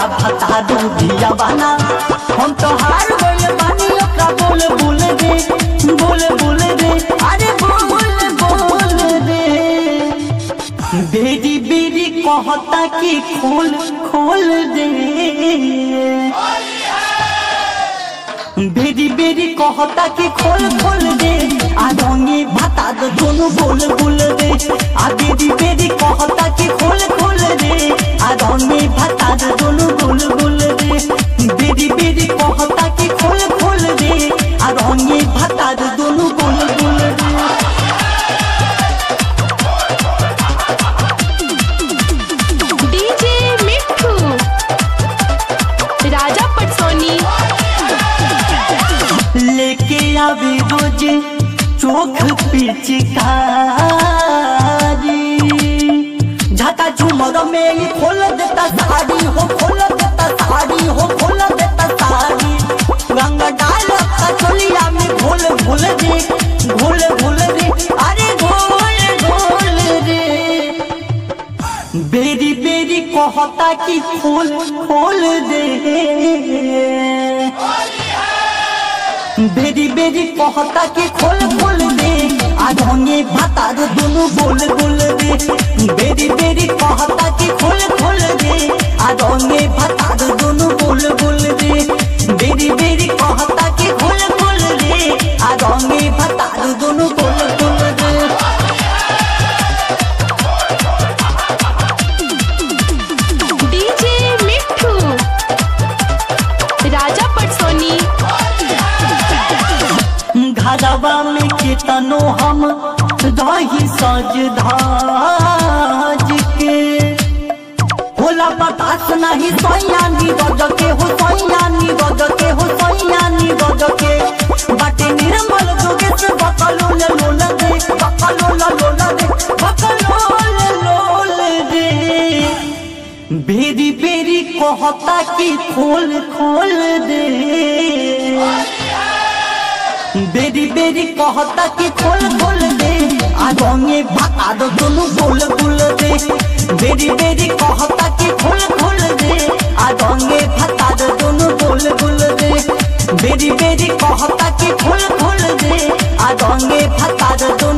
भता दूधिया बना हम तो हार गइल बानी ओकरा बोल बोल दे बोल बोल दे अरे बोल बोल दे बेरी बेरी कहता कि खोल खोल दे बेरी बेरी कहता कि खोल खोल दे आ रंगे भाता दो दोनों बोल बोल दे आ बेरी बेरी कहता कि खोल खोल दे आ रंगे भाता दो दोनों बोल बोल दे बेरी बेरी कहता कि खोल खोल दे आ रंगे भाता दो दोनों बोल बोल दे डीजे मिठू राजा पटसोनी लेके आवे रोज चोख पिचकारी झका झुमर में ही खोल देता साड़ी हो खोल देता साड़ी हो खोल देता साड़ी रंग डालता चोलिया में घोल घोल दे घोल घोल दे अरे घोल घोल दे बेरी बेरी कहता कि खोल खोल दे बेरी बेरी कहता कि खोल खोल दे आज होंगे भाता दो दोनों बोल बोल दे बेरी बेरी कहता कि खोल खोल दे आज होंगे भाता दो दोनों बोल बोल दे बेरी बेरी कहता कि खोल खोल दे आज होंगे भाता दो दोनों बोल बोल दे डीजे मिठू राजा पटसोनी घरवा में कितनो हम रही सज धाज के होला बतास नहीं सोया नी रज के हो सोया नी रज के हो सोया नी रज के बाटे निर्मल जोगे से बकलो ले लोल दे बकलो ला लोल दे बकलो ले लोल दे बेरी बेरी कहता कि खोल खोल दे बेरी बेरी कहता कि खोल खोल दे आगोंगे भाता दो दोनों बोल बोल दे बेरी बेरी कहता कि खोल खोल दे आगोंगे भाता दो दोनों बोल बोल दे बेरी बेरी कहता कि खोल खोल दे आगोंगे भाता दो